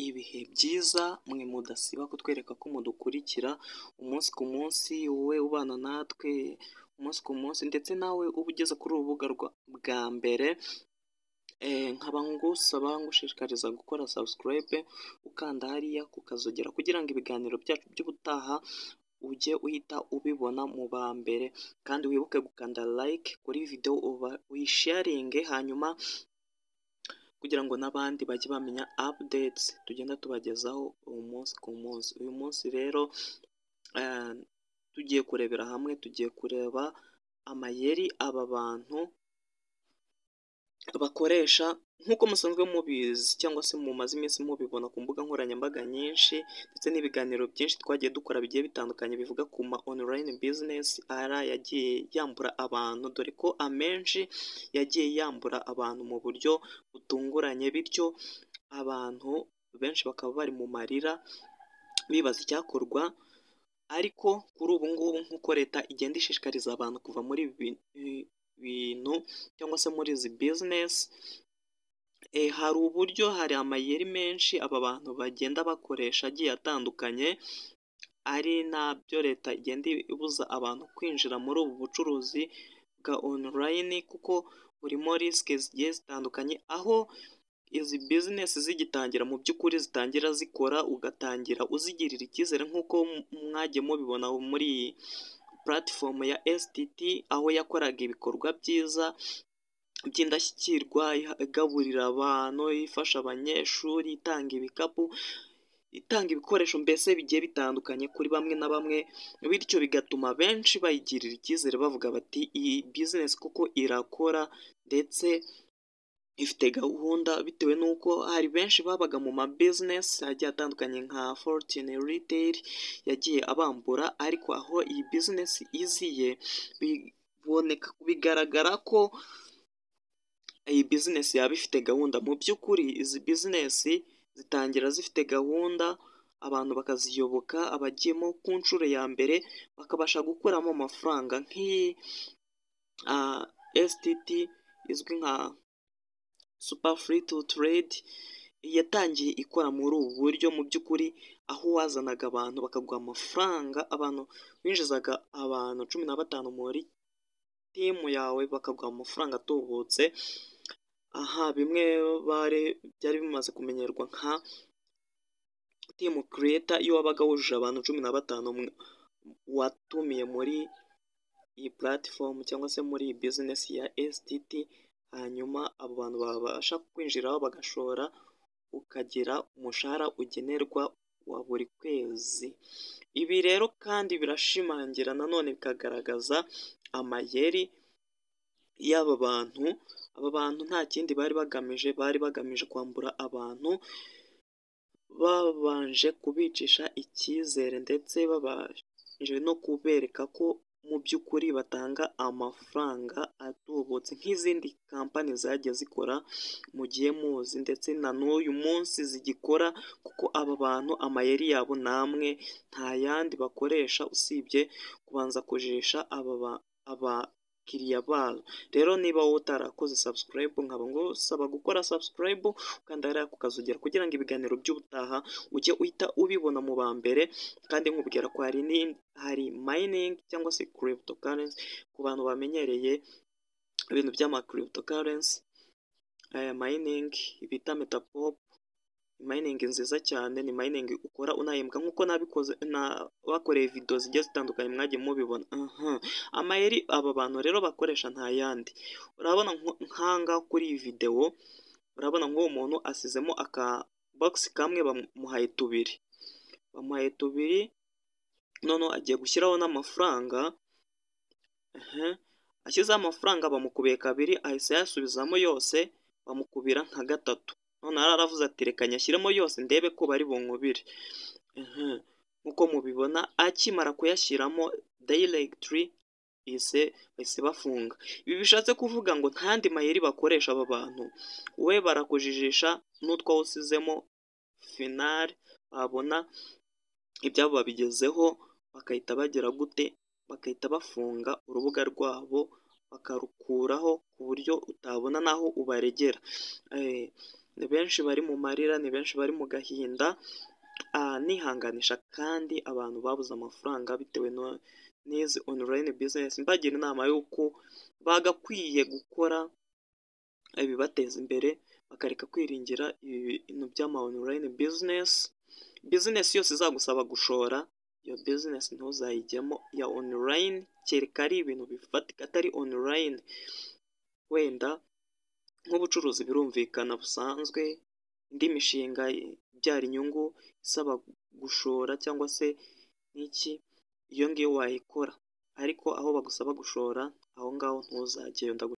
ibihe byiza mwe mudasiba kutwereka ko mudukurikira umunsi ku munsi wowe ubana natwe umunsi ku munsi ndetse nawe uba ugeze kuri urubuga bwa mbere nkaba ngusaba ngushishikariza gukora subscribe ukanda hariya kukazogera kugira ngo ibiganiro byacu by'ubutaha ujye uhita ubibona mu ba mbere kandi wibuke gukanda like kuri videwo uyisharinge hanyuma kugira ngo n'abandi bajye bamenya updates tugenda tubagezaho umunsi ku munsi uyu munsi rero tugiye kurebera hamwe tugiye kureba amayeri aba bantu bakoresha nk'uko musanzwe mubizi cyangwa se mumaze iminsi mubibona ku mbuga nkoranyambaga nyinshi ndetse n'ibiganiro byinshi twagiye dukora bigiye bitandukanye bivuga ku ma online business ara yagiye yambura abantu dore ko amenshi yagiye yambura abantu mu buryo butunguranye bityo abantu benshi bakaba bari mu marira bibaza icyakorwa ariko kuri ubu ngubu nk'uko leta igenda ishishikariza abantu kuva muri ibi bintu cyangwa se muri izi business hari uburyo hari amayeri menshi aba bantu bagenda bakoresha agiye atandukanye ari nabyo leta igenda ibuza abantu kwinjira muri ubu bucuruzi bwa online kuko burimo risike zigiye zitandukanye aho izi business zigitangira mu by'ukuri zitangira zikora ugatangira uzigirira icyizere nk'uko mwagiye mubibona muri iyi platform ya STT aho yakoraga ibikorwa byiza by'indashyikirwa igaburira abantu ifasha abanyeshuri itanga ibikapu itanga ibikoresho mbese bigiye bitandukanye kuri bamwe na bamwe bityo bigatuma benshi bayigirira icyizere bavuga bati iyi business kuko irakora ndetse ifite gahunda bitewe n'uko hari benshi babaga mu ma business agiye atandukanye nka fortune retail yagiye abambura ariko aho iyi business iziye biboneka bigaragara ko iyi business yaba ifite gahunda mu by'ukuri izi business zitangira zifite gahunda abantu bakaziyoboka abagiyemo ku nshuro ya mbere bakabasha gukuramo amafaranga nk'iyi STT izwi nka super free to trade yatangiye ikora muri ubu buryo mu by'ukuri aho wazanaga abantu bakaguha amafaranga abantu winjizaga abantu cumi na batanu muri timu yawe bakaguha amafaranga atubutse aha bimwe bare byari bimaze kumenyerwa nka timu creator iyo wabaga wujuje abantu cumi na batanu watumiye muri iyi platform cyangwa se muri iyi business ya STT hanyuma abo bantu babasha kwinjiraho bagashora ukagira umushahara ugenerwa wa buri kwezi ibi rero kandi birashimangira nanone bikagaragaza amayeri y'aba bantu aba bantu nta kindi bari bagamije bari bagamije kwambura abantu babanje kubicisha icyizere ndetse babanje no kubereka ko mu by'ukuri batanga amafaranga atubutse nk'izindi kampani zagiye zikora mu gihe muzi ndetse na n'uyu munsi zigikora kuko aba bantu amayeri yabo namwe nta yandi bakoresha usibye kubanza kujisha aba abakiriya babo rero niba wowe utarakoze subscribe nkaba ngusaba gukora subscribe ukanda hariya kukazogera kugira ngo ibiganiro by'ubutaha ujye uhita ubibona mu ba mbere kandi nkubwira ko hari hari mining cyangwa se cryptocurrency ku bantu bamenyereye ibintu by'ama cryptocurrency aya mining bita metapop mining nziza cyane ni mining ukora unahembwa nk'uko nabikoze bakoreye video zigiye zitandukanye mwagiye mubibona amayeri aba bantu rero bakoresha nta yandi urabona nk'ahangaha kuri iyi videwo urabona nk'uwo muntu asizemo aka box kamwe bamuhaye tubiri bamuhaye tubiri none agiye gushyiraho n'amafaranga ashyizeho amafaranga bamukubiye kabiri ahise ayasubizamo yose bamukubira nka gatatu none aravuze ati reka nyashyiremo yose ndebe ko bari bunkubire nk'uko mubibona akimara kuyashyiramo dayiregitiri ise bahise bafunga ibi bishatse kuvuga ngo ntandi mayeri bakoresha aba bantu we barakujijisha n'utwo usizemo finari babona ibyabo babigezeho bakahita bagira gute bagahita bafunga urubuga rwabo bakarukuraho ku buryo utabona n'aho ubaregera ni benshi bari mu marira ni benshi bari mu gahinda nihanganisha kandi abantu babuze amafaranga bitewe n'izi onorayini bizinesi mbagira inama y'uko bagakwiye gukora ibibateza imbere bakareka kwiringira ibintu by'ama onorayini bizinesi bizinesi yose izagusaba gushora iyo bizinesi ntuzayijyemo ya onorayini kereka ari ibintu bifatika atari onorayini wenda nk'ubucuruzi birumvikana busanzwe indi mishinga ibyara inyungu isaba gushora cyangwa se n'iki iyo ngiyo wayikora ariko aho bagusaba gushora aho ngaho ntuzajyeyo ndagu